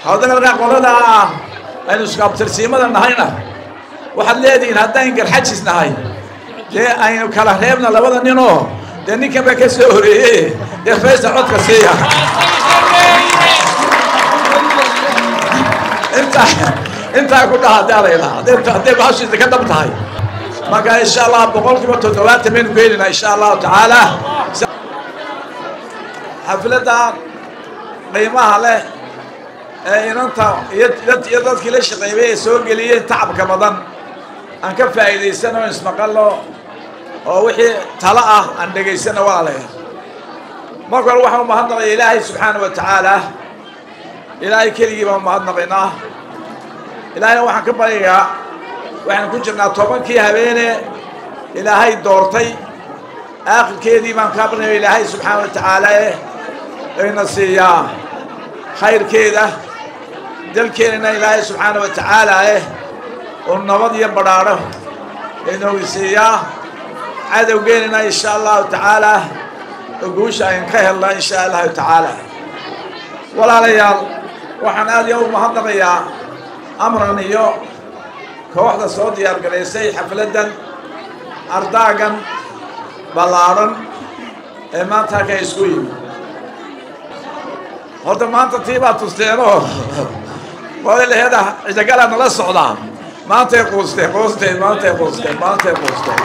haddana markaa qolada ah aynu iskaabtirsiimada nahayna waxaad leedihiin haddaan garxajis nahay dee aynu kala reebna labada ninoo dee ninkan baa ka soo horeeye dee faysa codka siiya intaa intaa ku dhaha haddaa la yidhaha hadday hadday bahashiisa ka dhab tahay marka insha allah boqol kiiba toddobaatan baynu ku helinaa insha allahu tacaala xafladda qiimaha leh ee inanta iyo iyo dadkii la shaqeeyay ee soo geliyeen tacabka badan aan ka faa'iidaysano ismaqallo oo wixii talo ah aan dhegaysano walaalayaal marka hore waxaan umahadnaqaya ilaahay subxaana wa tacaala ilaahay keligii baan umahadnaqaynaa ilaahayna waxaan ka baryayaa waxaan ku jirnaa tobankii habeene ilaahay doortay aakhirkeedii baan kaa barnaya ilaahay subxaana wa tacaala eh ayna siiyaa khayrkeeda dalkeenana ilaahay subxaana wa tacaala eh oo nabad iyo badhaadho inoogu siiyaa cadowgeenana insha allahu tacaala oo guusha ayn ka helna insha allahu tacaala walaalayaal waxaan aad iyo u mahadnaqayaa amran iyo kooxda soo diyaar garaysay xafladdan ardaagan ballaadhan ee maanta halka isku yimi horta maanta tii baa tusteenoo walaalaheeda cidagala nala socdaa maantay quusteen quusteen maantay quusteen maantay quusteen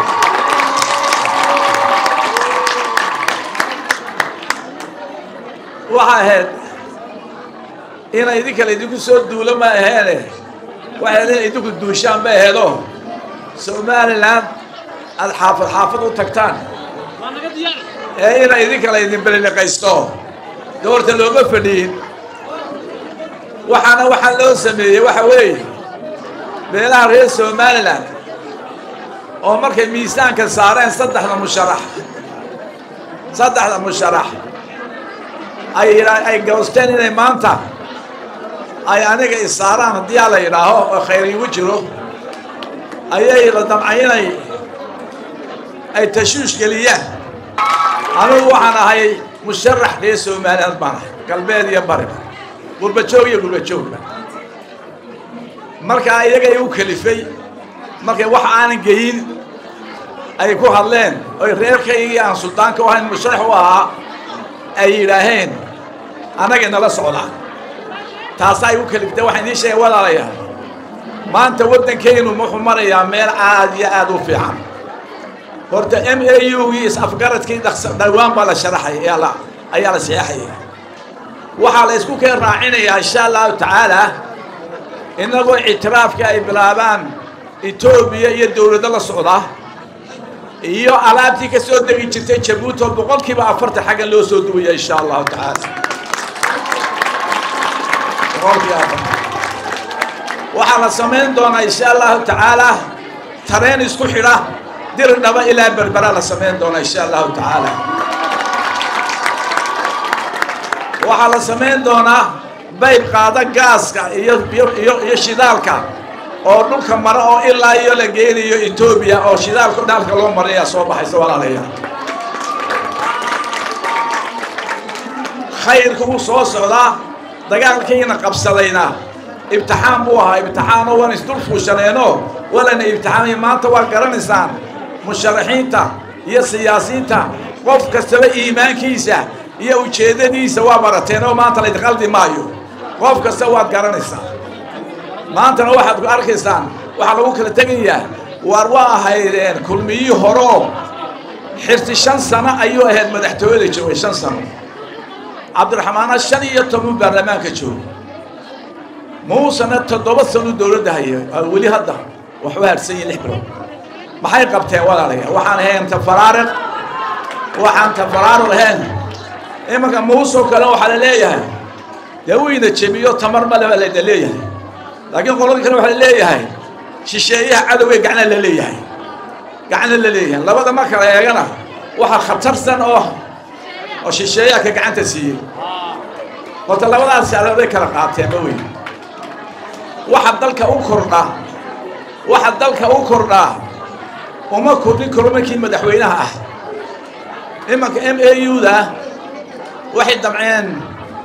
waxa ahayd ina idinka la idinku soo duulo ma aheene waxay ina idinku duushaan ma aheedo somalilan aada xaafad xaafad u tagtaan ee ina idinka la idin beliliqaysto doorta looma fadhiyin waxaana waxaa loo sameeyey waxa weeye beelaha reer somalilan oo markay miisaanka saareen saddexda musharax saddexda musharax ay ay goosteen inay maanta ay aniga isaaraan haddii aa la yidhaaho oo khayr iigu jiro ayay la damcay inay ay tashuush geliyaan anigu waxaan ahay musharax reer somaliland baan ahay galbeed iyo bariba gurbajoog iyo gurbajoogba markaa iyagay u kalifay markay wax aanan geyin ay ku hadleen oy reerkaygii aan suldaanka u ahayn musharax u ahaa ay yidhaaheen annagay nala socdaan taasaa igu kaliftay waxaan idiin sheegay walaalayaal maanta waddankaynu wuxuu marayaa meel aad iyo aad u fiican horta m a u gii is-afgaradkii dhawaan baa la sharaxay ayaa la ayaa la saxeexaya waxaa la isku keen raacinayaa insha allahu tacaala innagoo ictiraafka ay bilaabaan etoobiya iyo dowladdo la socda iyo alaabtii ka soo degi jirtay jabuuti oo boqol kiiba afartan xaggan loo soo duwaya insha allahu tacaala boqol kiiba afartan waxaa la samayn doonaa insha allahu tacaala tareen isku xidha dir dhaba ilaa berbera la samayn doonaa insha allahu tacaala waxaa la samayn doonaa bayb qaada gaaska iyo iyo iyo shidaalka oo dhulka mara oo ilaa iyo la geenayo etoobiya oo shidaalka dhaalka loo maraya soo baxaysa walaalayaal khayrka wuu soo socdaa dagaalkiina qabsadayna ibtixaan buu ahaa ibtixaanoo waan isdul fuushaneenoo walana ibtixaamay maanta waa garanaysaan musharaxiinta iyo siyaasiyiinta qof kastaba iimaankiisa iyo ujeeddadiisa waa barateen oo maanta laydin qaldi maayo qof kasta waad garanaysaa maantana waxaad ku arkaysaan waxaa lagu kala tegayaa waar waa ahaydeen kulmiyii horoo xirti shan sano ayuu ahayd madaxtooyada joogay shan sano cabdiraxmaana shan iyo toban baarlamaanka jooga muusena toddoba sano dowladda haya weli hadda waxu harsan yihin lix bilood maxay qabteen walaalayaa waxaan ahayn tafaraariq waxaan tafaraariq ahayn imanka muusoo kale waxaa la leeyahay dee wuyna jebiyo tamar male baa layna leeyahay laakiin qoladii kale waxaa la leeyahay shisheeyaha cadowgay gacna la leeyahay gacna la leeyahay labada ma kala eegana waxaa khatarsan oo oo shisheeyaha ka gacanta siiyey horta labadaas alabay kala qaateen ma weyn waxa dalka u kordha waxa dalka u kordhaa uma kordhin karo markii madaxweynaha ah imanka m a u da waxay damceen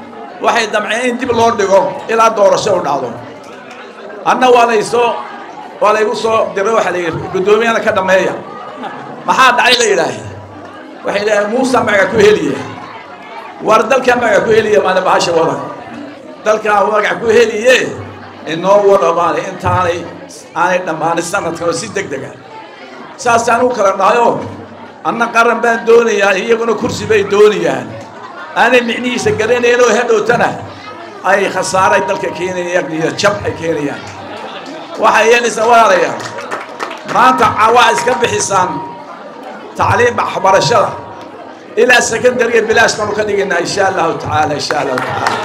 waxay damceen in dib loo dhigo ilaa doorasho u dhacdo anna waa laysoo waa laygu soo diray waxaa la yidhi guddoomiyana ka dhammeeya maxaa dhacay la yidhaahe waxay yidhaaheen muusa magaca ku heliya war dalkaa magaca ku heliya maana bahasha wada dalkaa magaca ku heliye inoo wada maana intaanay aanay dhammaanin sanadkan oo si deg dega saasaan u kala dhahayoo anna qaran baan doonayaa iyaguna kursi bay doonayaan aanay micnihiisa garanayn oo hadhowtana ay khasaaray dalka keenayaan iyo jab ay keenayaan waxay yeelaysaa walaalayaal maanta waa iska bixisaan tacliim waxbarashada ilaa secondariga bilaash baanu ka dhigaynaa insha allahu tacaala insha allahu tacaala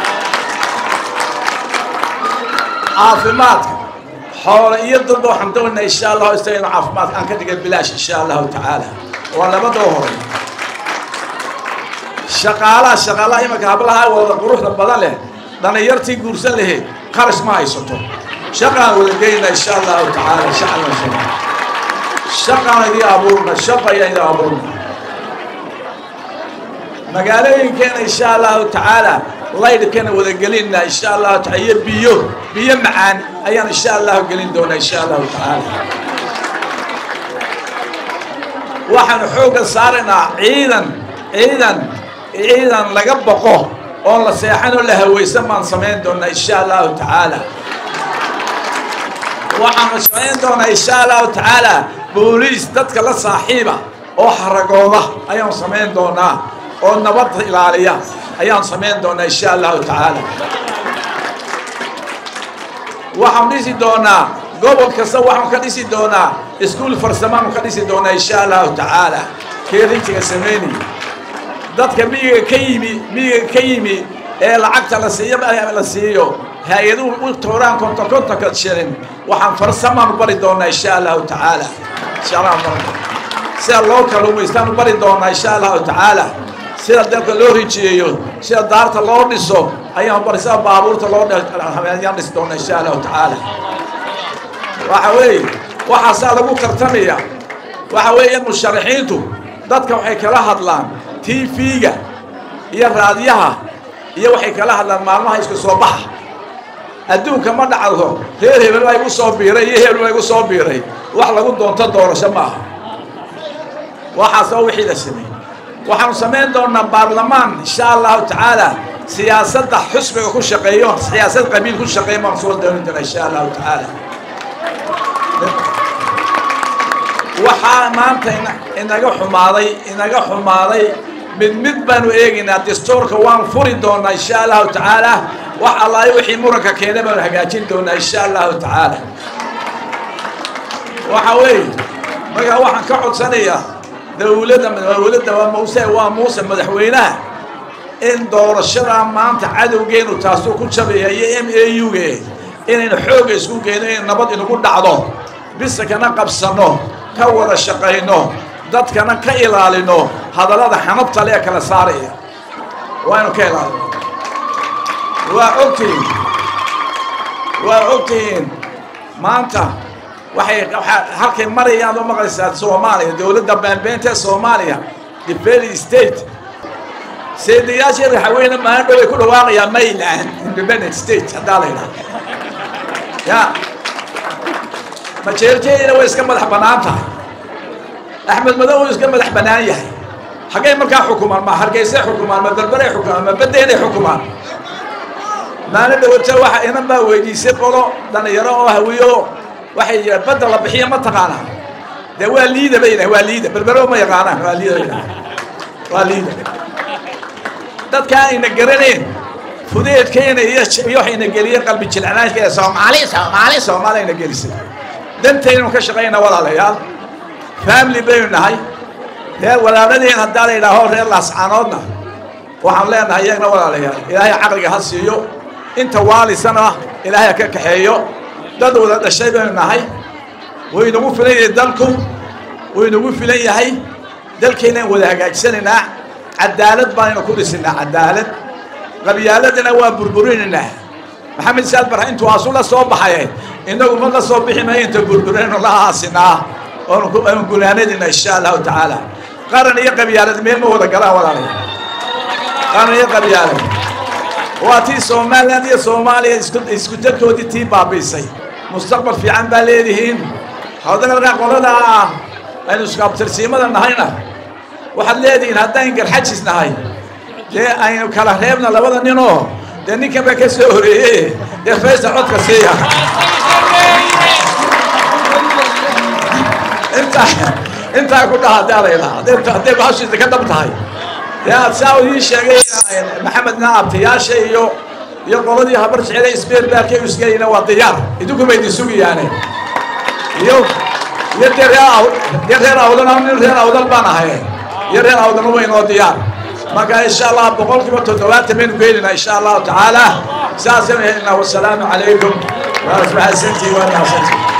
caafimaadka xoolo iyo dadba waxaan doonaynaa insha allahu isagana caafimaadka aan ka dhigay bilaash insha allahu tacaala waa labadoo horay shaqaalaha shaqaalaha imanka hablaha wada quruxda badan leh dhalinyartii guursan lahayd qarash ma haysato shaqaan wada geynaa insha allahu tacaala shacala shaqaan idii abuurna shaqa ayaan idii abuurna magaalooyinkeena insha allahu tacaala laydhkana wada gelinna insha allahu taala iyo biyo biyo macaan ayaan insha allahu gelin doonaa insha allahu tacaala waxaanu xoogga saaraynaa ciidan ciidan ciidan laga boqo oon la seexan oo la hawaysan baan samayn doonaa insha allahu tacaala waxaanu samayn doonaa insha allahu tacaala booliis dadka la saaxiiba oo haragooda ayaan samayn doonaa oo nabadda ilaaliya ayaan samayn doonaa insha allahu tacaala waxaan dhisi doonaa gobol kasta waxaan ka dhisi doonaa iskuul farsamaanu ka dhisi doonaa insha allahu tacaala keerintiga samaynaya dadka miyiga ka yimi miyiga ka yimi ee lacagta la siiyo la siiyo hay-aduhu u tooraan konton kontonka shilin waxaan farsamaanu bari doonaa insha allahu tacaala insha allah sida loo kaluumaystaanu bari doonaa insha allahu tacaala sida dalka loo rijiyeeyo sida daarta loo dhiso ayaan bari sida baabuurta loo ayaan dhisi doonaa insha allahu tacaala waxa weeye waxaasaa lagu tartamaya waxa weeye musharaxiintu dadka waxay kala hadlaan tv-ga iyo raadiyaha iyo waxay kala hadlaan maalmaha isku soo baxa adduunka ma dhacdo reer hebel baa igu soo biiray iyo hebel baa igu soo biiray wax lagu doonto doorasho maaha waxaas oo wixii la sameeyey waxaanu samayn doonaa baarlamaan insha allahu tacaala siyaasadda xusbiga ku shaqeeyo siyaasad qabiil ku shaqeeyo baan soo doonin doonaa insha allahu tacaala waxaa maanta inaga xumaaday inaga xumaaday mid mid baanu eegaynaa dastuurka waan furi doonaa insha allahu tacaala wax allaayo wixii muranka keena baanu hagaajin doonaa insha allahu tacaala waxa weeye markaa waxaan ka codsanayaa dawladda dawladda waa muuse waa muuse madaxweynaha in doorashadaa maanta cadowgeenu taasuu ku jabaya iyo m a u ge inaynu xoogga isku geyno in nabad inagu dhacdo bisakana qabsanno ka wada shaqayno dadkana ka ilaalino hadallada xanabta lee kala saaraya waaynu ka ilaalino waa ogtihiin waa ogtihiin maanta waxay halkay marayaan oo maqlaysaa soomaaliya dowladda baanbeenta ee soomaaliya difeli state seedayaashii raxaweyne maalin dhow ay ku dhawaaqayaan mayland independent state haddaa la yidhaha ya majeerteedina way iska madax bannaan tahay axmed madow uu iska madax bannaan yahay xaggay markaa xukumaan ma hargeysay xukumaan ma berberay xukumaan ma baddeenay xukumaan maalin dhawata waxa inan baa weydiisay qolo dhalinyaro oo hawiyo waxay yidhaha badda la bixiya ma taqaanaa dee waa liida bay yidhaha waa liida berbero ma yaqaanaan waa liida bay yidhaha waa liida dadka ayna garanayn fudeedkeena iyo iyo waxayna geliyeen qalbi jilcanaanka soomaali soomaali soomaali ayna gelisay dantaynu ka shaqayna walaalayaal family baynu nahay reer walaaladeen haddaa la yidhaaho reer laascaanoodna waxaan leenahay iyagna walaalayaal ilaahay caqliga ha siiyo inta waalisana ilaahay ha ka kaxeeyo dad wada dhashay baynu nahay wuu inagu filan yahay dalku wuu inagu filan yahay dalkeynaan wada hagaajisanaynaa cadaalad baanaynu ku dhisinaa cadaalad qabyaaladana waa burburinaynaa maxamed saad barha intuu asu la soo baxay inagu ma la soo bixi maayo inta burburaynu la aasinaa oonu gunaanadina insha allahu tacaala qaran iyo qabyaalad meel ma wada galaan walaalay qaran iyo qabyaalad waa tii somaliland iyo soomaaliya isku dadkoodii tii baabiisay mustaqbal fiican baa leedihiin haddana markaa qoladaa ah aynu iskaabtirsiimada nahayna waxaad leedihiin haddaan garxajis nahay dee aynu kala reebna labada ninoo dee ninkan baa ka soo horeeye dee faysa codka siiya intaa intaa ku dhaha haddaa layidhaha hadday bahashiisa ka dhab tahay dee aad saa uu ii sheegay maxamedna abtayaasha iyo iyo qoladii habar jecela isbeer baarkay u isgelayna waa diyaar idinku bay idin sugayaane iyo iyo dee reer dee reer awdan nin reer awdal baan ahay iyo reer awdan uba inoo diyaar marka insha allah boqolkiiba toddobaatan baynu gelinaa insha allahu tacaala saasaynu helinaa wasalaamu calaykum waa mahadsantii waa mahadsantii